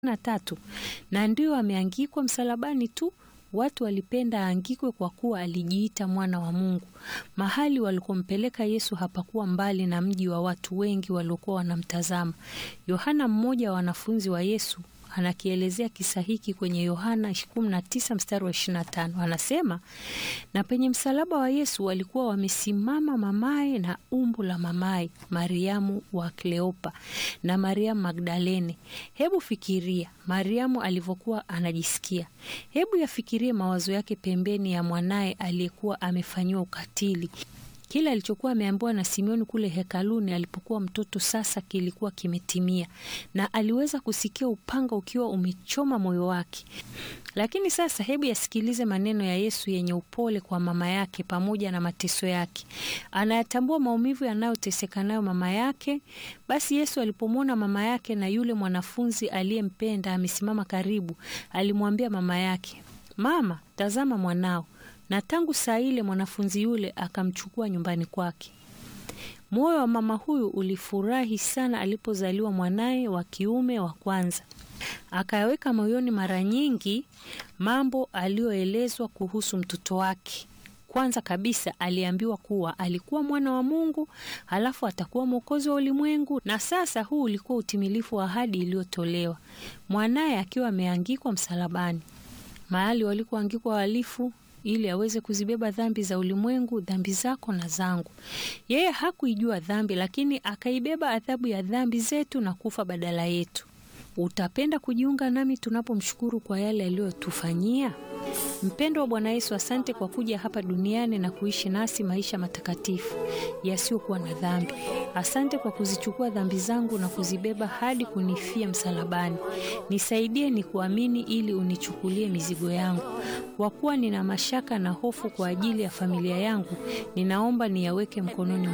na tatu na ndio ameangikwa msalabani tu. Watu walipenda aangikwe kwa kuwa alijiita mwana wa Mungu. Mahali walikompeleka Yesu hapakuwa mbali na mji wa watu wengi waliokuwa wanamtazama. Yohana, mmoja wa wanafunzi wa Yesu, anakielezea kisa hiki kwenye Yohana 19 mstari wa 25. Anasema, na penye msalaba wa Yesu walikuwa wamesimama mamaye na umbu la mamaye, Mariamu wa Kleopa na Mariamu Magdalene. Hebu fikiria Mariamu alivyokuwa anajisikia. Hebu yafikirie mawazo yake pembeni ya mwanaye aliyekuwa amefanyiwa ukatili. Kile alichokuwa ameambiwa na Simioni kule hekaluni alipokuwa mtoto sasa kilikuwa kimetimia, na aliweza kusikia upanga ukiwa umechoma moyo wake. Lakini sasa, hebu yasikilize maneno ya Yesu yenye upole kwa mama yake pamoja na mateso yake. Anayatambua maumivu yanayoteseka nayo mama yake. Basi Yesu alipomwona mama yake na yule mwanafunzi aliyempenda amesimama karibu, alimwambia mama yake, Mama, tazama mwanao na tangu saa ile mwanafunzi yule akamchukua nyumbani kwake. Moyo wa mama huyu ulifurahi sana alipozaliwa mwanaye wa kiume wa kwanza. Akayaweka moyoni mara nyingi mambo aliyoelezwa kuhusu mtoto wake. Kwanza kabisa aliambiwa kuwa alikuwa mwana wa Mungu, halafu atakuwa mwokozi wa ulimwengu, na sasa huu ulikuwa utimilifu wa ahadi iliyotolewa, mwanaye akiwa ameangikwa msalabani, mahali walikoangikwa wahalifu ili aweze kuzibeba dhambi za ulimwengu, dhambi zako na zangu. Yeye hakuijua dhambi, lakini akaibeba adhabu ya dhambi zetu na kufa badala yetu. Utapenda kujiunga nami tunapomshukuru kwa yale aliyotufanyia? Mpendo wa Bwana Yesu, asante kwa kuja hapa duniani na kuishi nasi maisha matakatifu yasiyokuwa na dhambi. Asante kwa kuzichukua dhambi zangu na kuzibeba hadi kunifia msalabani. Nisaidie ni kuamini ili unichukulie mizigo yangu. Kwa kuwa nina mashaka na hofu kwa ajili ya familia yangu, ninaomba niyaweke mkononi